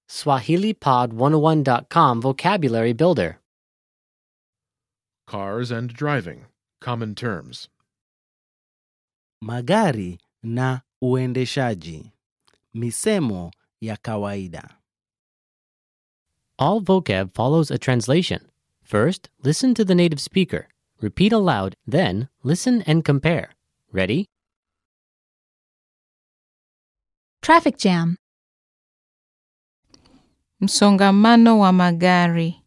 SwahiliPod101.com Vocabulary Builder. Cars and driving. Common terms. magari na uendeshaji. Misemo ya kawaida. All vocab follows a translation. First, listen to the native speaker. Repeat aloud, then, listen and compare. Ready? Traffic jam. Msongamano wa magari.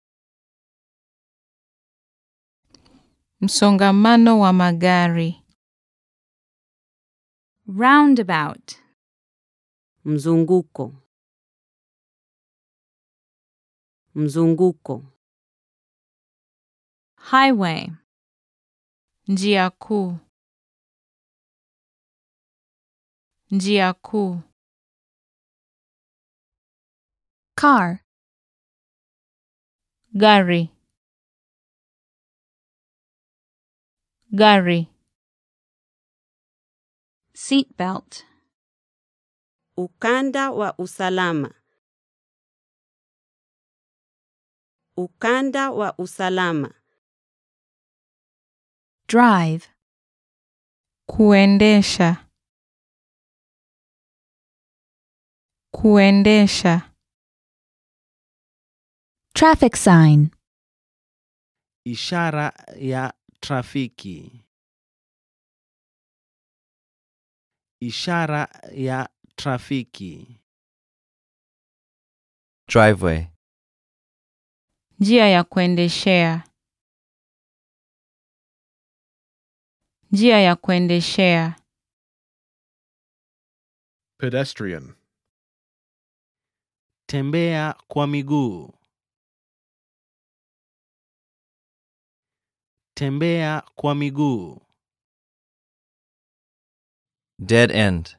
Msongamano wa magari. Roundabout. Mzunguko. Mzunguko. Highway. Njia kuu. Njia kuu. Car. Gari. Gari. Seatbelt. Ukanda wa usalama. Ukanda wa usalama. Drive. Kuendesha. Kuendesha. Traffic sign. Ishara ya trafiki. Ishara ya trafiki. driveway, Njia ya kuendeshea. Njia ya kuendeshea. Pedestrian. Tembea kwa miguu. Tembea kwa miguu. dead end,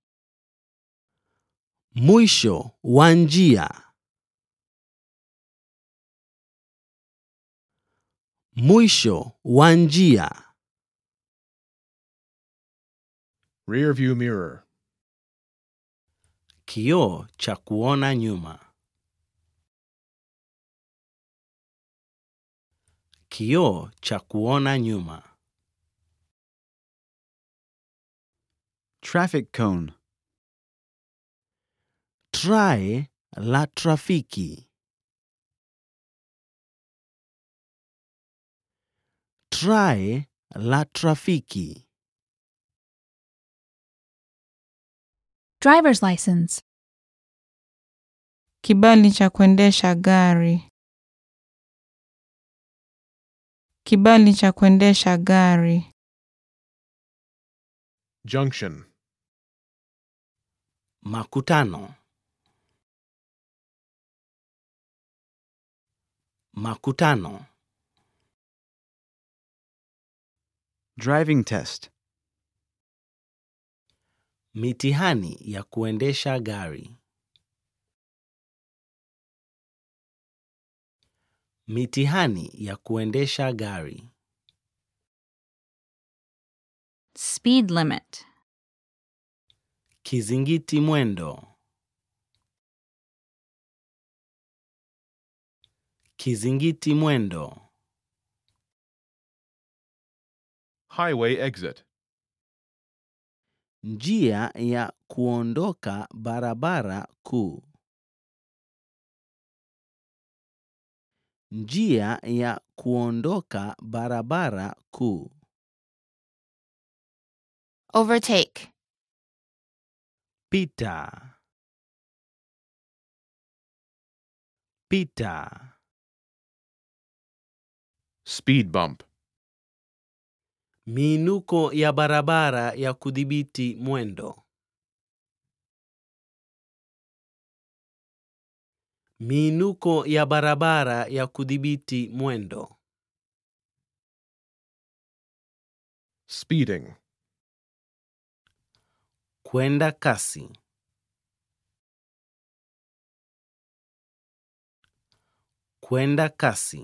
Mwisho wa njia. Mwisho wa njia. Rear view mirror. Kioo cha kuona nyuma. Kioo cha kuona nyuma. Traffic cone. Trae la trafiki. Trae la trafiki. Driver's license. Kibali cha kuendesha gari. Kibali cha kuendesha gari. Junction. Makutano. Makutano. Driving test. Mitihani ya kuendesha gari. Mitihani ya kuendesha gari. Speed limit. Kizingiti mwendo. Kizingiti mwendo. Highway exit. Njia ya kuondoka barabara kuu. Njia ya kuondoka barabara kuu. Overtake. Pita. Pita. Speed bump. Miinuko ya barabara ya kudhibiti mwendo. Miinuko ya barabara ya kudhibiti mwendo. Speeding. Kwenda kasi. Kwenda kasi.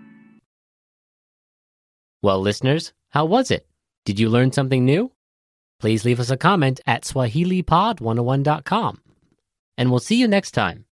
Well, listeners, how was it? Did you learn something new? Please leave us a comment at SwahiliPod101.com. And we'll see you next time.